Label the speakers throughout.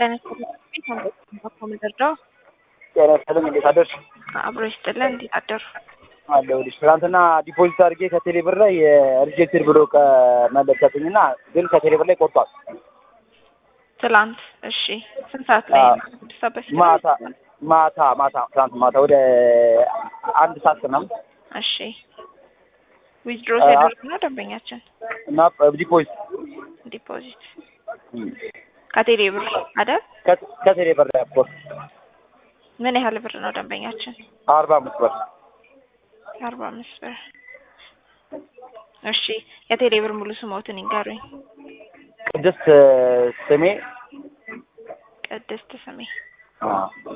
Speaker 1: ጤና መደርደው
Speaker 2: ጤና ይስጥልኝ። እንዴት አደርሽ?
Speaker 1: አብሮ ይስጥልን። እንዴት አደሩ?
Speaker 2: አለሁልሽ። ትናንትና ዲፖዚት አድርጌ ከቴሌ ብር ላይ ሪጀክትድ ብሎ መለከትኝና ግን ከቴሌ ብር ላይ ቆርጧል።
Speaker 1: ትላንት እሺ፣ ስንት ሰዓት ላይ
Speaker 2: አዎ።
Speaker 1: ነው? ስድስት ሰዓት በፊት ነው?
Speaker 2: ማታ ማታ ማታ ትናንት ማታ ወደ አንድ ሰዓት ምናምን
Speaker 1: እሺ፣ ዊዝድሮ
Speaker 2: አዎ።
Speaker 1: ሲያደርግ ነው ደንበኛችን
Speaker 2: እና ዲፖዚት
Speaker 1: ዲፖዚት ከቴሌ ብር አይደል?
Speaker 2: ከ- ከቴሌ ብር ላይ ኦፍኮርስ
Speaker 1: ምን ያህል ብር ነው ደንበኛችን?
Speaker 2: አርባ አምስት ብር
Speaker 1: አርባ አምስት ብር። እሺ፣ የቴሌ ብር ሙሉ ስሞትን ይንገሩኝ።
Speaker 2: ቅድስት ስሜ
Speaker 1: ቅድስት ስሜ።
Speaker 2: አ፣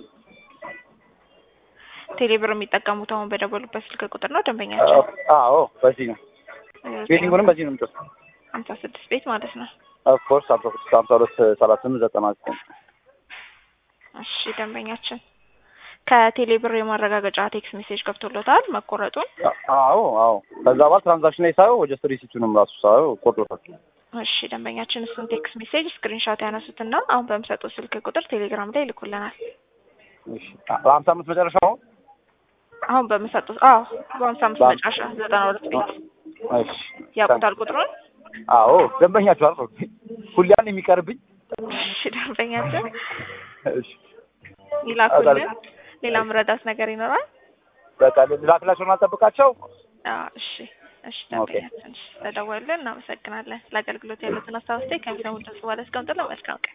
Speaker 1: ቴሌ ብር የሚጠቀሙት አሁን በደወሉበት ስልክ ቁጥር ነው ደንበኛችን?
Speaker 2: አዎ በዚህ ነው ቤቲንጉንም በዚህ ነው የምጭ
Speaker 1: ሀምሳ ስድስት ቤት ማለት ነው።
Speaker 2: ኦፍኮርስ ሀምሳ ስድስት ሀምሳ ሁለት ሰላሳ ስምንት ዘጠና ዘጠኝ
Speaker 1: እሺ ደንበኛችን ከቴሌ ብር የማረጋገጫ ቴክስት ሜሴጅ ገብቶሎታል መቆረጡን?
Speaker 2: አዎ አዎ ከዛ በኋላ ትራንዛክሽን ላይ ሳየው ጀስት ሪሲቱንም ራሱ ሳየው ቆርጦታል
Speaker 1: እሺ ደንበኛችን እሱን ቴክስት ሜሴጅ ስክሪንሾት ያነሱትና አሁን በምሰጡት ስልክ ቁጥር ቴሌግራም ላይ ይልኩልናል።
Speaker 2: እሺ በሀምሳ አምስት መጨረሻው
Speaker 1: አሁን በምሰጡት አዎ በሀምሳ አምስት
Speaker 2: በሀምሳ-
Speaker 1: መጨረሻ ዘጠና ሁለት ቤት
Speaker 2: እሺ
Speaker 1: ያውቁታል ቁጥሩን?
Speaker 2: አዎ ደንበኛችሁ አልኩ ሁሌ ያን የሚቀርብኝ
Speaker 1: እሺ ደንበኛችን
Speaker 2: እሺ
Speaker 1: ይላኩልን። ሌላ ምረዳት ነገር ይኖራል?
Speaker 2: በቃ ላክላቸውን አልጠብቃቸው
Speaker 1: አዎ እሺ እሺ ደንበኛችን እሺ፣ ተደወሉልን። እናመሰግናለን። ለአገልግሎት ያሉትን አስተያየት ከሚሰሙት ድምጽ በኋላ እስከምጥለው መልካም ቀን